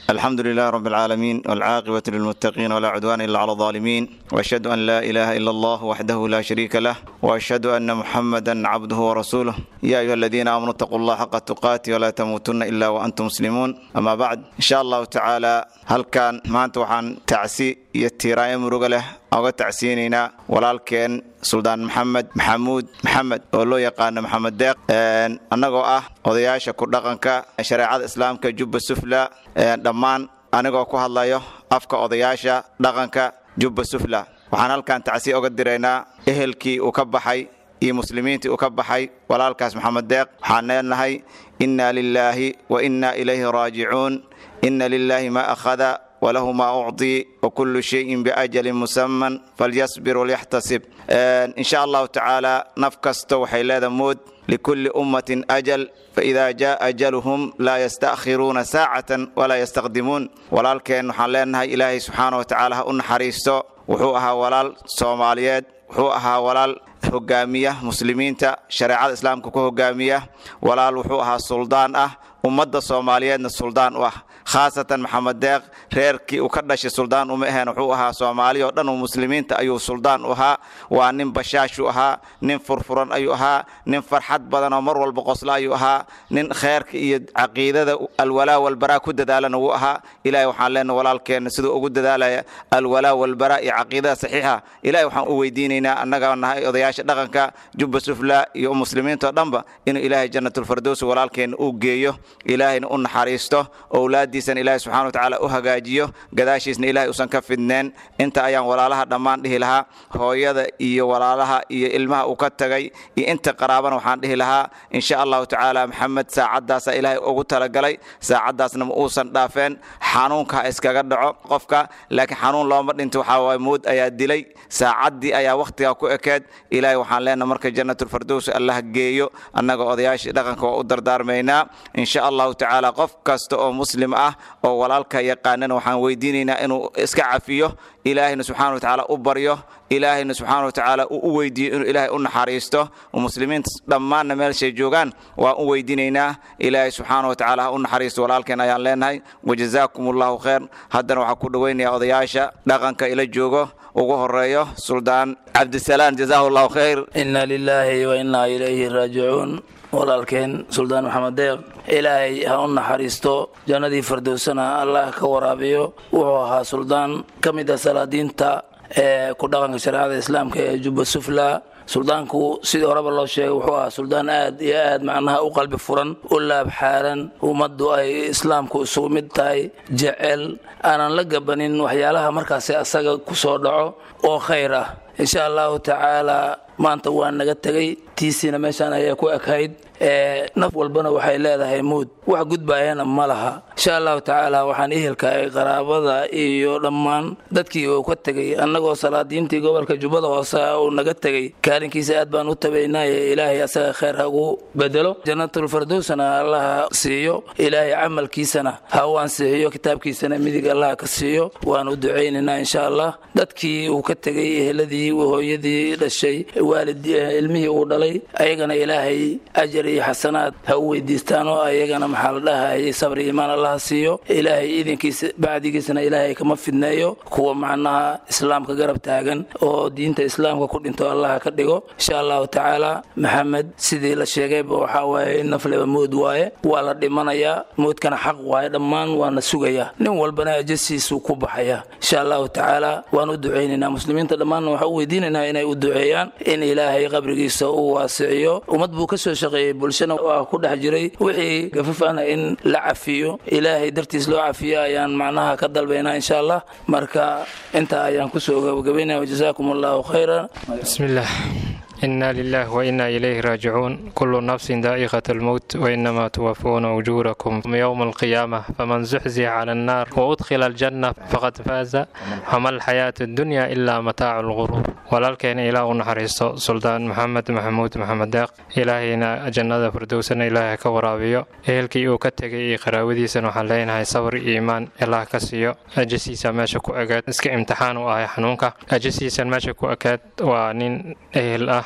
الحمد لله رب العالمين والعاقبة للمتقين ولا عدوان إلا على الظالمين وأشهد أن لا إله إلا الله وحده لا شريك له وأشهد أن محمدا عبده ورسوله يا أيها الذين آمنوا اتقوا الله حق تقاته ولا تموتن إلا وأنتم مسلمون أما بعد إن شاء الله تعالى هل كان ما أنت وحن تعسي يتيراي مرغله oga tacsiinaynaa walaalkeen suldaan maxamed maxamuud maxamed oo loo yaqaano maxamed deeq annagoo ah odayaasha ku dhaqanka shareecada islaamka jubba sufla dhammaan anigoo ku hadlayo afka odayaasha dhaqanka jubba sufla waxaan halkan tacsiye oga diraynaa ehelkii uu ka baxay iyo muslimiintii uu ka baxay walaalkaas maxamed deeq waxaan leenahay inna lilaahi wa inna ilayhi raajicuun inna lilaahi ma akhada وله ما أعطي وكل شيء بأجل مسمى فليصبر وليحتسب إن شاء الله تعالى نفكست وحيلا مود لكل أمة أجل فإذا جاء أجلهم لا يستأخرون ساعة ولا يستقدمون ولكن حلينها إلهي سبحانه وتعالى أن حريستو وحوها ولال صوماليات وحوها ولال hogaamiya muslimiinta shareecada islaamka ku hogaamiya walaal wuxuu ahaa suldaan ah ummadda soomaaliyeedna suldaan u ah khaasatan maxamed deeq reerkii uu ka dhashay suldaan uma aheen wuxuu ahaa soomaali oo dhan muslimiinta ayuu suldaan u ahaa waa nin bashaashu ahaa nin furfuran ayuu ahaa nin farxad badan oo mar walba qosla ayuu ahaa nin kheerka iyo caqiidada alwalaa walbaraa ku dadaalana wuu ahaa ilahay waxaan leenahay walaalkeenna siduu ugu dadaalaya alwalaa walbaraa iyo caqiidada saxiixa ilahay waxaan u weydiinaynaa annaga nahay odayaasha dhaqanka jubba sufla iyo muslimiinta oo dhanba inuu ilaahay jannatulfardows walaalkeenna uu geeyo ilaahayna u naxariisto owlaadiisana ilaahay subxana watacaala u hagaajiyo gadaashiisna ilaahay usan ka fidneen inta ayaan walaalaha dhammaan dhihi lahaa hooyada iyo walaalaha iyo ilmaha uu ka tagay iyo inta qaraabana waxaan dhihi lahaa insha allahu tacaala maxamed saacaddaasa ilaahay ugu talagalay saacaddaasna ma uusan dhaafeen xanuunka ha iskaga dhaco qofka laakiin xanuun looma dhinto waxaa waay mood ayaa dilay saacaddii ayaa wakhtiga ku ekeed ilaahay waxaan leenahay marka jannatulfardows allah geeyo annaga odayaashii dhaqanka waa u dardaarmaynaa insha allahu tacaala qof kasta oo muslim ah oo walaalka yaqaanana waxaan weydiinaynaa inuu iska cafiyo ilaahayna subxana wa tacaala u baryo ilaahayna subxaana wa tacaala uu u weydiiyo inuu ilaahay u naxariisto muslimiinta dhammaanna meelshay joogaan waan u weydiinaynaa ilaahay subxaana wa tacaala ha u naxariisto walaalkeen ayaan leenahay wajazaakum allahu khayr haddana waxaa ku dhoweynayaa odayaasha dhaqanka ila joogo ugu horeeyo suldaan cabdisalaan jazaahu allahu khayr inna lilaahi wa innaa ilayhi raajicuun walaalkeen suldaan maxamed deeq ilaahay ha u naxariisto jannadii fardowsana allah ka waraabiyo wuxuu ahaa suldaan ka mid ah salaadiinta ee ku dhaqanka shareecada islaamka ee jubba sufla suldaanku sidii horeba loo sheegay wuxuu ahaa suldaan aad iyo aad macnaha u qalbi furan u laab xaaran ummaddu ay islaamku isugu mid tahay jecel aanan la gabanin waxyaalaha markaasi asaga ku soo dhaco oo khayr ah insha allahu tacaala maanta waa naga tegay tiisiina meeshaan ayaa ku ekayd naf walbana waxay leedahay muud wax gudbaayana ma laha insha allahu tacaala waxaan ehelka ay qaraabada iyo dhammaan dadkii uu ka tegay annagoo salaadiintii gobolka jubbada hoose uu naga tegay kaalinkiisa aad baan u tabaynaye ilaahay asaga khayr hagu bedelo jannatulfardowsana allaha siiyo ilaahay camalkiisana ha u ansixiyo kitaabkiisana midig allah ka siiyo waan u ducaynaynaa insha allah dadkii uu ka tegay eheladii hooyadii dhashay waalid ilmihii uu dhalay ayagana ilaahay ajar iyo xasanaad ha u weydiistaan oo ayagana maxaa la dhahayay sabri iimaan allaha siiyo ilaahay idinkiisa bacdigiisana ilaahay kama fidneeyo kuwa macnaha islaamka garab taagan oo diinta islaamka ku dhinto allaha ka dhigo insha allahu tacaala maxamed sidii la sheegayba waxaa waaye nafleba mood waaye waa la dhimanayaa moodkana xaq waaye dhammaan waana sugayaa nin walbana ajasiisuu ku baxaya insha allahu tacaala waan u ducaynaynaa muslimiinta dhammaanna waxaan u weydiinaynaa inay u duceeyaan in ilaahay qabrigiisa uu waasiciyo ummad buu ka soo shaqeeyey bulshana waa ku dhex jiray wixii gafaf ahna in la cafiyo ilaahay dartiis loo cafiyo ayaan macnaha ka dalbaynaa insha allah marka intaa ayaan kusoo gabagabaynaya wajazaakum allahu khayra bismillaah إنا لله وإنا إليه راجعون كل نفس ذائقة الموت وإنما توفون أجوركم يوم القيامة فمن زحزح على النار وأدخل الجنة فقد فاز وما الحياة الدنيا إلا متاع الغرور walaalkeena ilaah u naxariisto suldaan maxamed maxamuud maxamed deeq ilaahayna jannada firdowsana ilaahay ka waraabiyo ehelkii uu ka tegay iyo qaraawadiisana waxaan leenahay sabr iyo iimaan ilaah ka siiyo ajasiisa meesha ku egeed iska imtixaan u ahay xanuunka ajasiisan meesha ku ekeed waa nin ehel ah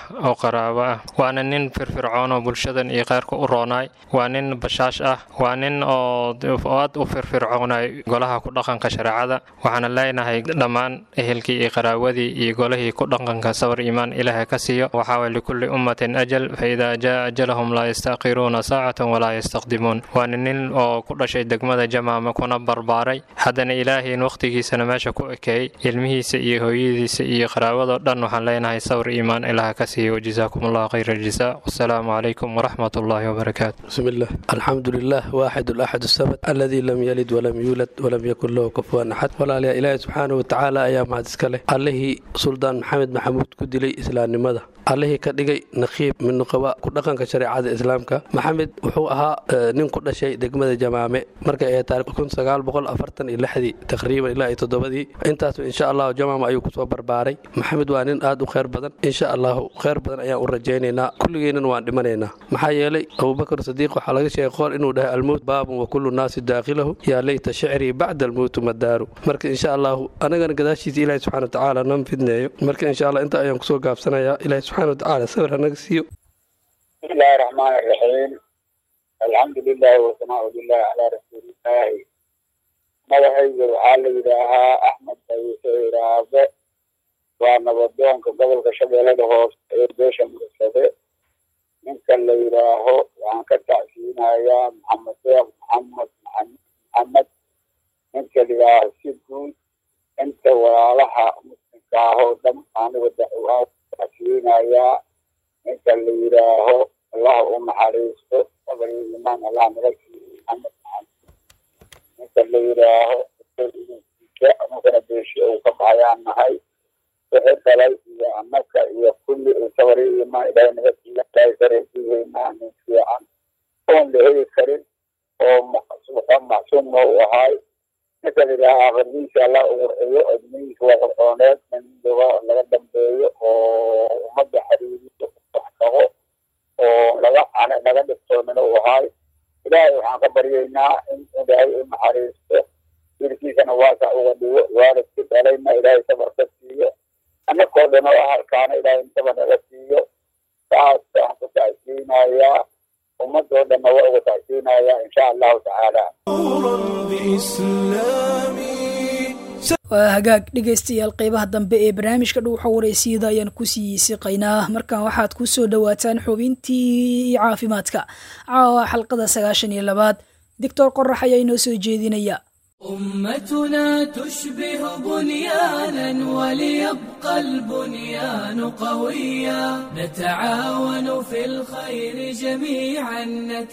oo qaraabo ah waana nin firfircoon oo bulshadan iyo kheyrka u roonaay waa nin bashaash ah waa nin oo aad u firfircoonay golaha ku dhaqanka shareecada waxaana leenahay dhammaan ehelkii iyo qaraawadii iyo golihii ku dhaqanka sabar iimaan ilaahay ka siiyo waxaa likulli ummatin ajal fa idaa jaa ajalahum laa yastaqiruuna saacatan walaa yastaqdimuun waana nin oo ku dhashay degmada jamaama kuna barbaaray haddana ilaahayn wakhtigiisana meesha ku ekeeyey ilmihiisa iyo hooyadiisa iyo qaraabadoo dhan waxaan leenahay sabar iimaan ilaaha ka siiyo wajazaakum allahu khayra aljazaa wasalaamu calaykum waraxmat ullahi wabarakaatu بسم الله الحمد لله واحد الأحد الصمد الذي لم يلد ولم يولد ولم يكن له كفوا أحد ولا لا إله سبحانه وتعالى أيام هذا السكالة الله سلطان محمد محمود كدلي إسلام نمده allihii ka dhigay naqiib mid nuqaba ku dhaqanka shareecada islaamka maxamed wuxuu ahaa nin ku dhashay degmada jamaame markay ay taariikh kun sagaal boqol afartan iyo lixdii taqriiban ilaa iyo toddobadii intaasu insha allahu jamaama ayuu kusoo barbaaray maxamed waa nin aad u kheyr badan insha allahu kheyr badan ayaan u rajaynaynaa kulligeennan waan dhimanaynaa maxaa yeelay abubakar sadiiq waxaa laga sheegay qool inuu dhahay almowt baabun wa kullu naasi daakilahu yaa leyta shicrii bacda almowtu madaaru marka insha allahu anagana gadaashiisa ilaahi subxana watacaala nan fidneeyo marka insha allah inta ayaan kusoo gaabsanayaa ilahi subxana watacaala sawir hanaga siiyo بسم الله الرحمن الرحيم الحمد لله والثناء لله على رسول الله madaxayga waxaa la yidhaahaa axmed bayse iraabe waa nabadoonka gobolka shabeellada hoose ee beesha mursade ninka la yidhaaho waxaan ka tacsiinayaa maxamed deeq maxamed maxamed ninka la yidhaaho si guud inta walaalaha muslimka ah oo dhan aniga dacwaa tacsiinayaa ninka la yidhaaho allah u naxariisto sabri imaan allah naga siiyo maxamed maxamed ninka la yidhaaho anugana beeshi uu ka baxayaan nahay wixii dhalay iyo annaka iyo kulli uu sabri imaan ilaahay naga siiyo ilaahay kareesiigeynaa nin fiican oon la heli karin oo macsuumna u ahay ninka la yidhaaha aakhirdiisa allah u warciyo admihiisa waa qorqooneed nin doga laga dambeeyo oo ummadda xiriiriyo wax tago oo laga laga dhibtoonina u ahay ilaahay waxaan ka baryaynaa in ilaahay u naxariisto wiilkiisana waasa uga dhigo waalidkii dhalayna ilaahay sabar ka siiyo annakoo dhan oo ahalkaana ilaahay sabar naga siiyo saas waan ku tacsiinayaa ummadoo dhanna waa uga tacsiinayaa insha allahu tacaala waa hagaag dhegaystayaal qeybaha dambe ee barnaamijka dhuuxa wareysiyada ayaan ku sii siqaynaa markan waxaad ku soo dhowaataan xubintii caafimaadka caawa xalqada sagaashan iyo labaad doctor qorax ayaa inoo soo jeedinaya أمتنا تشبه بنيانا وليبقى البنيان قويا نتعاون في الخير جميعا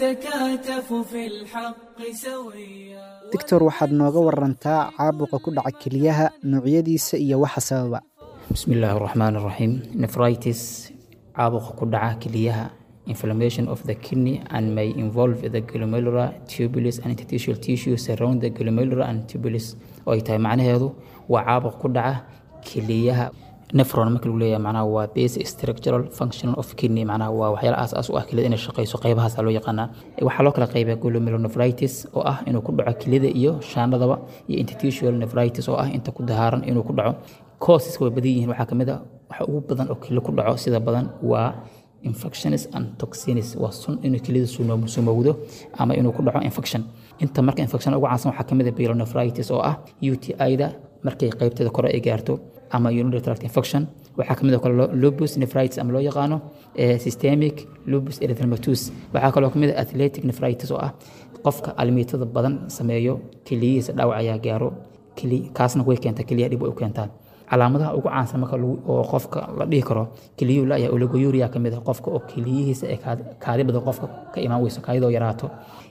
نتكاتف في الحق سويا doctor waxaad nooga warantaa caabuqa ku dhaca keliyaha noocyadiisa iyo waxa sababa بسم الله الرحمن الرحيم nephritis caabuqa ku dhaca keliyaha inflammation of the kidney and may involve the glomerular tubulus and interstitial tissues around the glomerular and tubulus oo ay tahay macnaheedu waa caabuq ku dhaca keliyaha nephron marka lagu leeyahay macnaha waa basic structural function of kidney macnaha waa waxyaala aas aas u ah keliyada inay shaqeyso qaybahaas loo yaqaanaa waxaa loo kala qeybiyaa glomerulonephritis oo ah inuu ku dhaco keliyada iyo shaandhadaba iyo interstitial nephritis oo ah inta ku dahaaran inuu ku dhaco causes way badan yihiin waxaa kamid ah waxa ugu badan oo keliya ku dhaco sida badan waa infections and toxins waa sun inuu keliyada sumowdo ama inuu ku dhaco infection inta marka infection ugu caansan waxaa kamid ah pyelonephritis oo ah UTI-da markay qaybteeda kore ay gaarto ama urinary tract infection waxaa kamid oo kale lupus nephritis ama loo yaqaano systemic lupus erythematosus waxaa kaloo kamid ah athletic nephritis oo ah qofka almiitada badan sameeyo keliyihiisa dhaawac ayaa gaaro kaasna way keentaa keliyaha dhib way u keentaa calaamadaha ugu caansan marka oo qofka la dhihi karo keliyuhu laya oligouria kamid ah qofka oo keliyihiisa ee kaadi badan qofka ka imaan weyso kaadidoo yaraato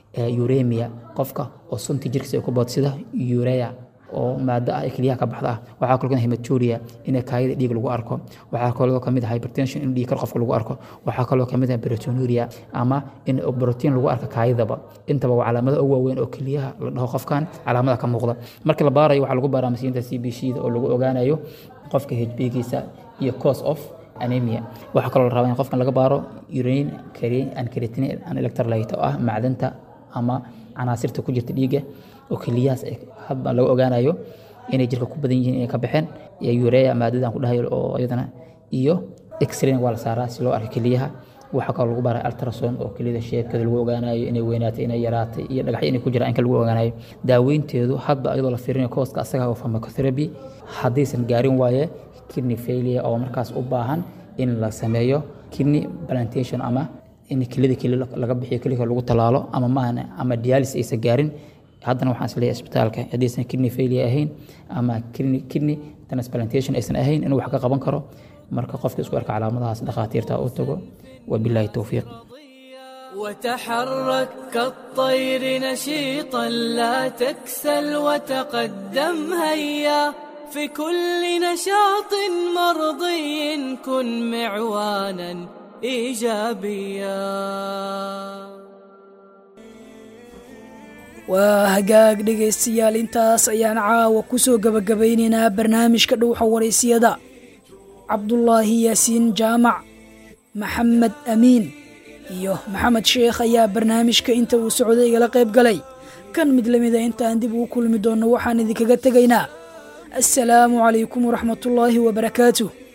uremia qofka oo sunta jirkiisa ay ku boodo sida urea oo maado ah ee keliyaha ka baxda ah waxaa kaloo kamid hematuria in kaayada dhiig lagu arko waxaa kaloo kamid ah hypertension in dhiig kar qofka lagu arko waxaa kaloo kamid ah proteinuria ama in protein lagu arko kaayadaba intaba waa calaamado ugu waaweyn oo keliyaha la dhaho qofkan calaamada ka muuqda marka la baarayo waxaa lagu baaraa masiinta c b c da oo lagu ogaanayo qofka hbgiisa iyo cause of anemia waxaa kaloo la rabaa in qofkan laga baaro urine and creatinine and electrolyte oo ah macdanta ama canaasirta ku jirta dhiigga oo keliyahaas hadba laga ogaanayo inay jirka ku badan yihiin inay ka baxeen urea maadadan ku dhahayo oo iyadana iyo x-rayn waa la saaraa si loo arko keliyaha waxaa kaloo lagu baraa ultrason oo keliyada sheebkeeda lagu ogaanayo inay weynaatay inay yaraatay iyo dhagaxyo inay ku jiraan inka lagu ogaanayo daaweynteedu hadba iyadoo la fiirinayo kooska asaga oo pharmacotherapy haddaysan gaarin waaye kidney failure oo markaas u baahan in la sameeyo kidney plantation ama in keliyada keli laga bixiyo keliga lagu talaalo ama maahan ama dialysis aysan gaarin haddana waxaan isleeyahay isbitaalka haddaysan kidney failure ahayn ama kidney kidney transplantation aysan ahayn inuu wax ka qaban karo marka qofka isku arka calaamadahaas dhakhaatiirta u tago وبالله التوفيق وتحرك كالطير نشيطا لا تكسل وتقدم هيا في كل نشاط مرضي كن معوانا ايجابيا waa hagaag dhegaystayaal intaas ayaan caawa ku soo gebagabaynaynaa barnaamijka dhowxa waraysiyada cabdulaahi yaasiin jaamac maxamed amiin iyo maxamed sheekh ayaa barnaamijka inta uu socday igala qayb galay kan mid la mida intaan dib ugu kulmi doonno waxaan idinkaga tegaynaa assalaamu calaykum waraxmatullaahi wabarakaatuh